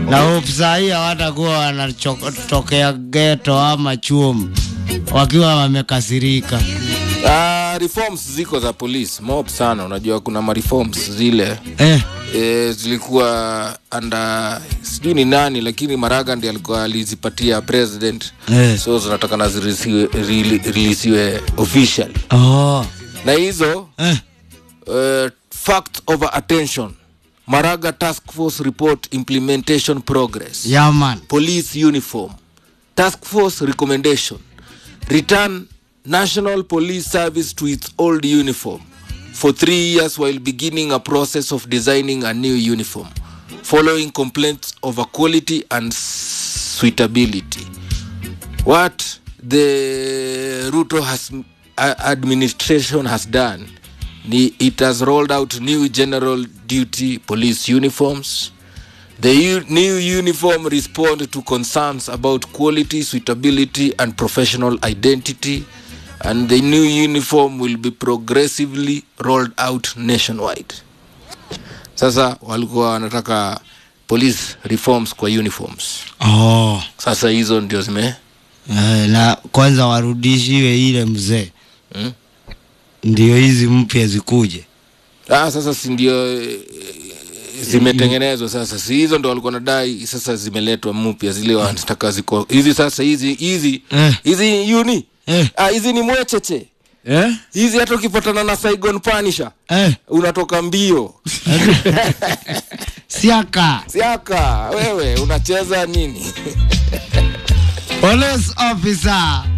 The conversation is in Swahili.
na hope saa hii hawatakuwa wanatokea geto ama chuom wakiwa wamekasirika. Ah, reforms ziko za police mob sana unajua kuna ma reforms zile Eh, e, zilikuwa anda sijui ni nani lakini maraga ndi alikuwa alizipatia president eh. so zinatakana zirelisiwe official Oh. na hizo Eh. uh, fact over attention maraga task force report implementation progress Yeah, man. police uniform task force recommendation return national police service to its old uniform for three years while beginning a process of designing a new uniform following complaints over quality and suitability what the ruto has a- administration has done ni it has rolled out new general duty police uniforms the u- new uniform respond to concerns about quality suitability and professional identity and the new uniform will be progressively rolled out nationwide sasa walikuwa wanataka police reforms kwa uniforms Oh. sasa hizo ndio zime Eh, na kwanza warudishiwe ile mzee hmm? ndio hizi mpya zikuje. ah, sasa si ndio eh, zimetengenezwa sasa si hizo ndo walikuwa nadai sasa zimeletwa mpya zile wanataka ziko hizi sasa hizi hizi Eh. hizi uni Eh. ah, hizi ni mwecheche Eh? hizi hata ukipatana na saigon panisha Eh. unatoka mbio Siaka. siaka wewe unacheza nini Police officer